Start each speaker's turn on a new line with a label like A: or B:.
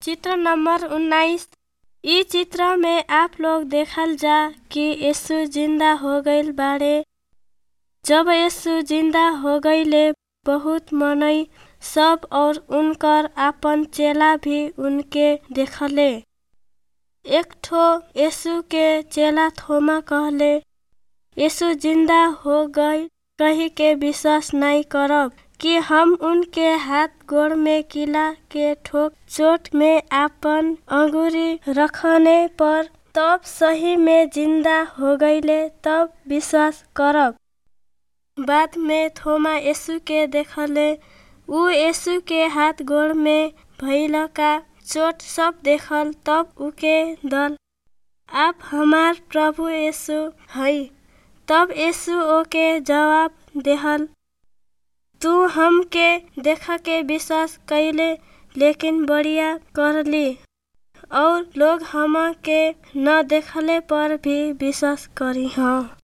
A: चित्र नंबर उन्नाइस इ चित्र में आप लोग देखल जा कि यीशु जिंदा हो गईल बाड़े जब यीशु जिंदा हो गईले बहुत मनई सब और उनकर आपन चेला भी उनके देखले एक ठो यीशु के चेला थोमा कहले यीशु जिंदा हो गई कही के विश्वास नहीं करब कि हम उनके हाथ गोड़ में किला के ठोक चोट में आपन अंगुरी रखने पर तब सही में जिंदा हो गईले तब विश्वास करब बाद में थोमा यीशु के देखले ऊ यीशु के हाथ गोड़ में भइल का चोट सब देखल तब उके दल आप हमार प्रभु यीशु हई तब यीशु ओके जवाब देहल तू हमके देखा के विश्वास कैले लेकिन बढ़िया करली और लोग हम के न देखले पर भी विश्वास करी हाँ